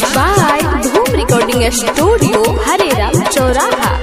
by Dhoom Recording Studio, Harera, Choraha.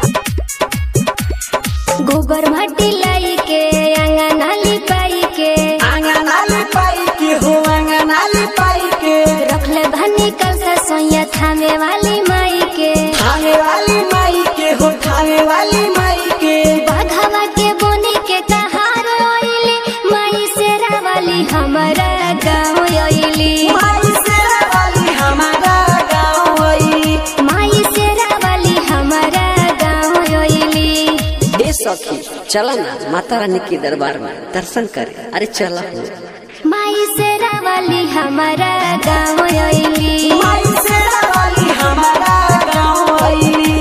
गोबर माटी लाई के अंगना लिपाई के आंगनाली पाई के हो आंगनाली पाई के रखले भनी कल से सोया थामे वाली माई के खाने वाली माई के हो खाने वाली माई के बाघावा के बोनी के कहार ओइली माई सेरा वाली हमारा गाँव ओइली माई शेरा वाली हमारा गाँव आई माई सेरा वाली हमारा गाँव ओइली ए सखी चला ना माता रानी के दरबार में दर्शन करे अरे चला हो माई सेरा वाली हमारा गाँव ओइली माई शेरा वाली हमारा गाँव आई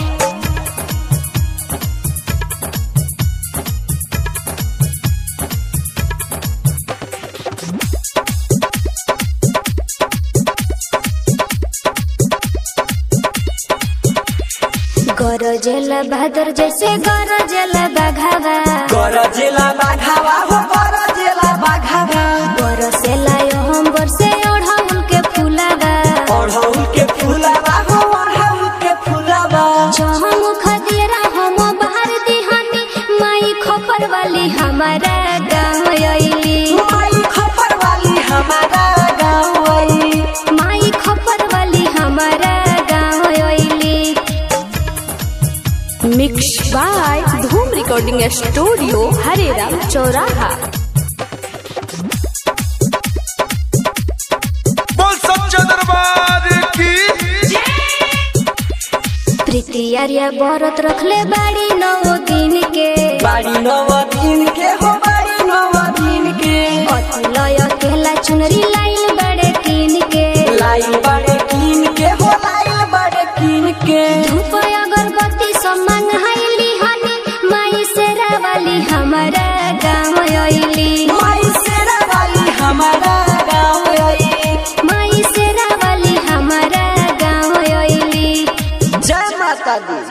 गरजेल बहादुर जैसे गरजेल बघावा गरजेला बाघावा हो गरजेला बाघावा बरसेला यो हम बरसे ओढ़ाउल के फुलावा अढ़ौल के फूलावा हो अढ़ौल के फूलावा जहाँ खदिरा हम बाहर दिहानी माई खोपर वाली हमारा गाँव अइली माई खपर वाली हमारा गाँव आई माई खोपर वाली हमारा गाँव अइली Mixed by Dhoom Recording Studio, Harera, Choraha. बोल सच्चा दरबार की प्रीति आर्या व्रत रखले बाड़ी नौ दिन के बाड़ी नव दिन के हो बाड़ी नव दिन के अतुलय केला चुनरी लाइल बड़े कीन के लाइल बड़े कीन के हो लाइल बड़े कीन के धूप अगरबत्ती सब मंगाइली हनी माई सेरा वाली हमारा गाँव अइली माई शेरा वाली हमारा गाँव आई माई सेरा वाली हमारा गाँव अइली जय माता दी